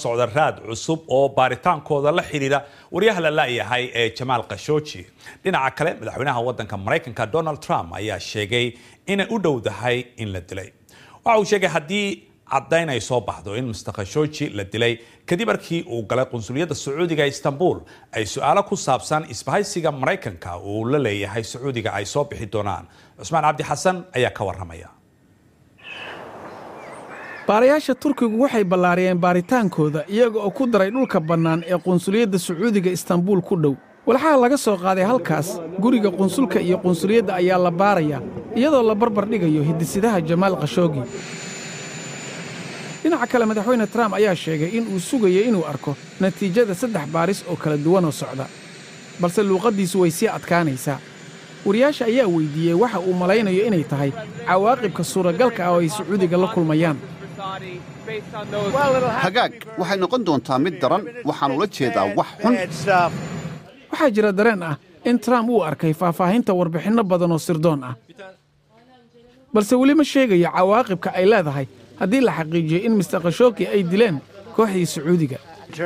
socda raad cusub oo baaritaankooda la xidhiidha waryaha la la'yahay ee jamaal khashooji dhinaca kale madaxweynaha waddanka maraykanka donald trump ayaa sheegay inay u dhowdahay in la dilay waxa uu sheegay haddii caddayn ay soo baxdo in mr khashooji la dilay kadib markii uu galay qunsuliyadda sacuudiga ee istanbul ay su-aalo ku saabsan isbahaysiga maraykanka uu la leeyahay sacuudiga ay soo bixi doonaan cusmaan cabdi xasan ayaa ka warramaya baarayaasha turkigu waxay ballaariyeen baaritaankooda iyaga oo ku daray dhulka bannaan ee qunsuliyadda sacuudiga istanbuul ku dhow walxaha laga soo qaaday halkaas guriga qunsulka iyo qunsuliyadda ayaa la baarayaa iyadoo la barbar dhigayo hidisidaha jamaal khashoogi dhinaca kale madaxweyne trump ayaa sheegay in uu sugayo inuu arko natiijada saddex baaris oo kala duwanoo socda balse luuqaddiisu way sii adkaanaysaa wariyaasha ayaa weyddiiyey waxa uu malaynayo inay tahay cawaaqibka suuragalka ah oo ay sacuudiga la kulmayaan hagaag waxay noqon doontaa mid daran waxaan ula jeedaa wax xun waxaa jira dareen ah in trump uu arkay faahfaahinta warbixinno badan oo sirdoon ah balse weli ma sheegayo cawaaqibka ay leedahay haddii la xaqiijiyo in mister khashooki ay dileen kooxdii sacuudiga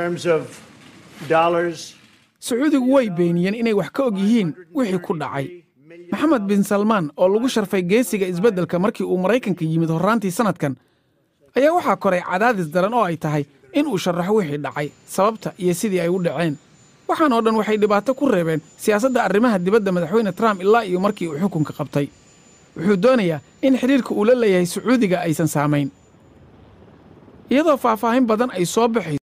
sacuudigu way beeniyeen inay wax ka og yihiin wixii ku dhacay maxamed bin salmaan oo lagu sharfay geesiga isbeddelka markii uu maraykanka yimid horraantii sannadkan ayaa waxaa koray cadaadis daran oo ay tahay in uu sharaxo wixii dhacay sababta iyo sidii ay u dhaceen waxaan oo dhan waxay dhibaato ku reebeen siyaasadda arrimaha dibadda madaxweyne trump ilaa iyo markii uu xukunka qabtay wuxuu doonayaa in xidhiirka uu la leeyahay sacuudiga aysan saamayn iyadoo faahfaahin badan ay soo baxayso